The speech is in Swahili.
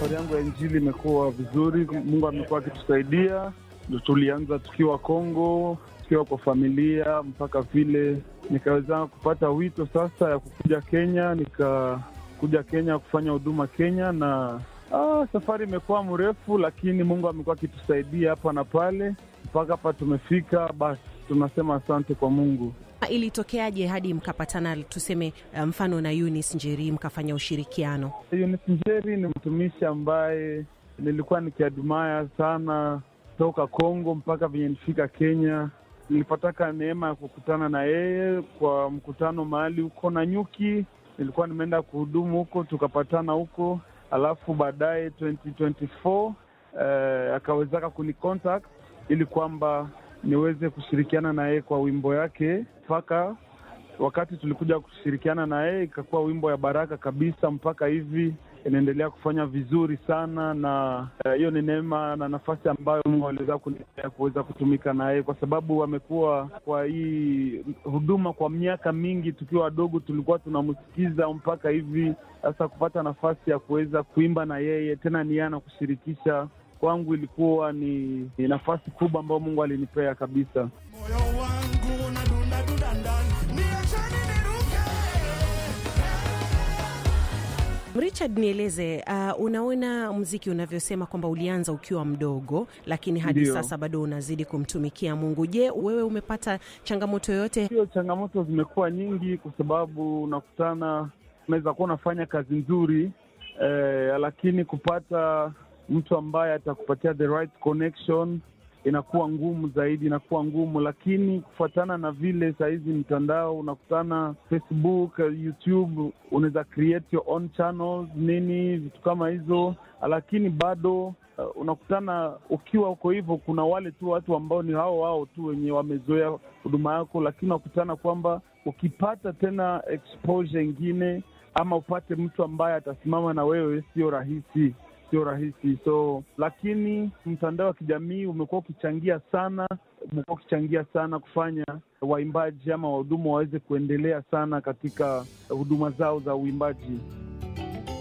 safari yangu ya Injili imekuwa vizuri. Mungu amekuwa akitusaidia. Tulianza tukiwa Kongo, tukiwa kwa familia, mpaka vile nikaweza kupata wito sasa ya kukuja Kenya, nikakuja Kenya kufanya huduma Kenya na ah, safari imekuwa mrefu, lakini Mungu amekuwa akitusaidia hapa na pale mpaka hapa tumefika. Basi tunasema asante kwa Mungu. Ilitokeaje hadi mkapatana, tuseme mfano na Eunice Njeri mkafanya ushirikiano? Eunice Njeri ni mtumishi ambaye nilikuwa nikiadumaya sana toka Kongo mpaka venye nifika Kenya. Nilipataka neema ya kukutana na yeye kwa mkutano mahali huko na nyuki, nilikuwa nimeenda kuhudumu huko, tukapatana huko, alafu baadaye 2024 eh, akawezaka kunicontact ili kwamba niweze kushirikiana na yeye kwa wimbo yake mpaka wakati tulikuja kushirikiana na yeye ikakuwa wimbo ya baraka kabisa, mpaka hivi inaendelea kufanya vizuri sana, na hiyo uh, ni neema na nafasi ambayo Mungu aliweza kunipea kuweza kutumika na yeye, kwa sababu amekuwa kwa hii huduma kwa miaka mingi. Tukiwa wadogo tulikuwa tunamsikiza mpaka hivi sasa, kupata nafasi ya kuweza kuimba na yeye tena ni yana kushirikisha kwangu ilikuwa ni, ni nafasi kubwa ambayo Mungu alinipea kabisa. Moyo wangu unadunda dunda ndani, niacheni niruke. Richard, nieleze uh, unaona mziki unavyosema kwamba ulianza ukiwa mdogo, lakini hadi Ndiyo. sasa bado unazidi kumtumikia Mungu. Je, wewe umepata changamoto yoyote? Hiyo changamoto zimekuwa nyingi, kwa sababu unakutana, unaweza kuwa unafanya kazi nzuri eh, lakini kupata mtu ambaye atakupatia the right connection inakuwa ngumu zaidi, inakuwa ngumu. Lakini kufuatana na vile sahizi mtandao unakutana, Facebook, YouTube, unaweza create your own channels nini, vitu kama hizo, lakini bado uh, unakutana ukiwa uko hivyo, kuna wale tu watu ambao ni hao hao tu wenye wamezoea huduma yako, lakini unakutana kwamba ukipata tena exposure ingine ama upate mtu ambaye atasimama na wewe, sio rahisi sio rahisi. So lakini mtandao wa kijamii umekuwa ukichangia sana, umekuwa ukichangia sana kufanya waimbaji ama wahudumu waweze kuendelea sana katika huduma zao za uimbaji.